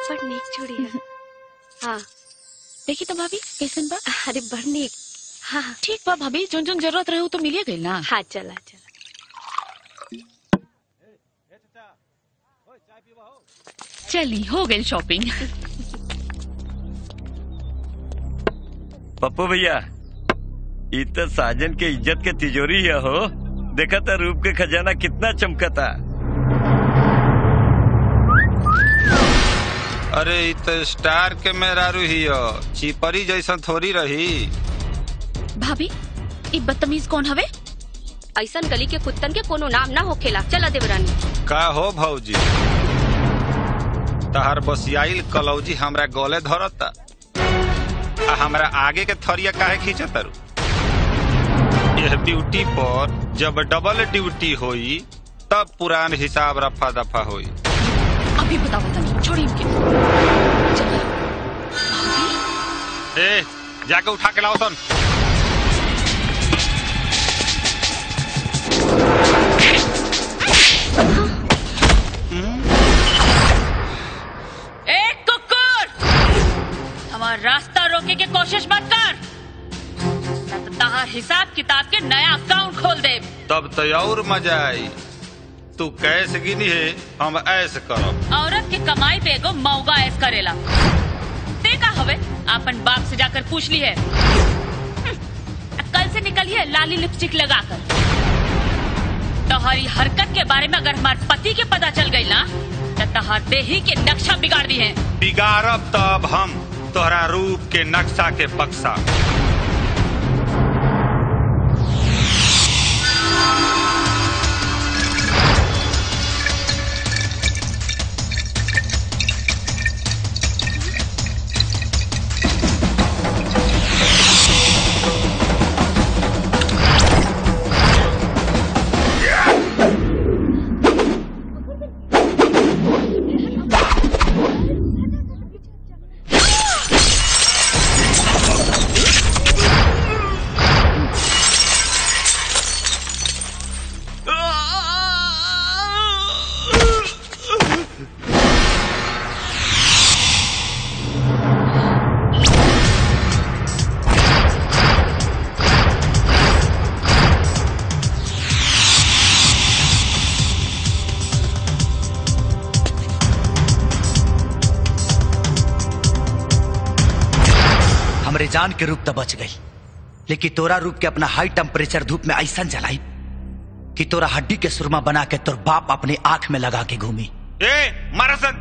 बड़ नीक चूड़ी है हाँ देखी तो भाभी कैसन बा अरे बड़ नीक हाँ हाँ ठीक बा भाभी जोन जोन जरूरत रहे उ तो मिलिए गई ना हाँ चला चला चली हो गई शॉपिंग पप्पू भैया ई तो साजन के इज्जत के तिजोरी है हो देखा था रूप के खजाना कितना चमकता अरे इ तो स्टार के मेहरारू ही हो चिपरी जैसन थोड़ी रही भाभी ई बदतमीज कौन हवे ऐसन गली के कुत्तन के कोनो नाम ना होखेला चला देवरानी का हो भौजी तहार बसियाइल कलौजी हमरा गले धरता आ हमरा आगे के थरिया काहे खींचत तारू यह ड्यूटी पर जब डबल ड्यूटी होई तब पुरान हिसाब रफा दफा होई अभी बताओ तनी छोड़ी इनके चला ए जाके उठा के लाओ सन ए कुकुर हमार रास्ता रोके के कोशिश मत कर ना तो तहार हिसाब किताब के नया अकाउंट खोल दे तब तो और मजा आई तू कैसे गिनी है हम ऐसे करब औरत के कमाई पे एगो मौगा ऐस करेला ते का हवे अपन बाप से जाकर पूछ ली है हम्म, कल से निकलिए लाली लिपस्टिक लगाकर तोहरी हरकत के बारे में अगर हमारे पति के पता चल गई ना तो तहार देही के नक्शा बिगाड़ दी है बिगाड़ब तब हम तोहरा रूप के नक्शा के बक्सा हमरे जान के रूप तो बच गई लेकिन तोरा रूप के अपना हाई टेम्परेचर धूप में ऐसा जलाई कि तोरा हड्डी के सुरमा बना के तोर बाप अपने आंख में लगा के घूमी ए मारा सन